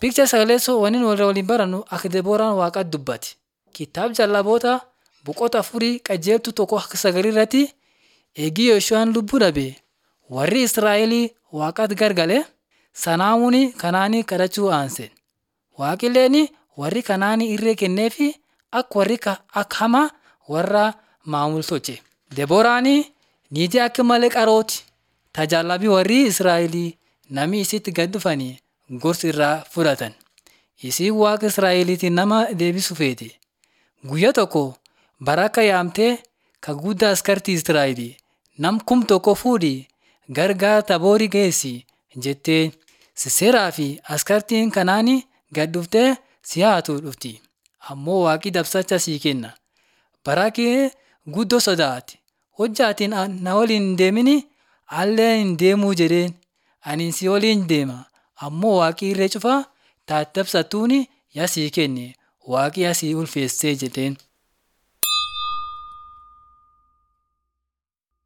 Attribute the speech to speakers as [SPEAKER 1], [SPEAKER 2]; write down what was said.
[SPEAKER 1] Picha sagaleessoo waniin warra waliin barannu akka Debooraan Waaqaatti dubbate. Kitaaba jallaboota boqota afurii qajeeltu tokko akka sagalii irratti eegii Yooshu'aan lubbuu dhabe warri Israa'elii Waaqaatti gargale sanaamuun kanaanii kadhachuu aanse. Waaqilleen warri kanaanii irree kenneefi akka warri akka hamaa warra maamul tolche. Debooraan niitii akka malee qarooti. Tajaajilabii warri Israa'elii namni isitti gad dhufanii gorsa irraa fudhatan. Isiin waaqa Israa'eliitiin nama deebisuu feete. Guyyaa tokko baraka yaamtee ka guddaa askartii Israa'elii nam kum tokko fuudhii gargaara taboorii geessi jettee Siseeraa fi askartiin kanaanii gad dhuftee si haatu dhufti. Ammoo waaqi dabsacha sii kenna. Barakee guddoo sodaate. Hojjaatiin na waliin hin deemini allee hin deemuu jedheen. Ani si waliin deema. Ammoo waaqi irree cufaa taate dabsattuuni yaa sii kenne. Waaqi yaa sii ulfeessee jedheen.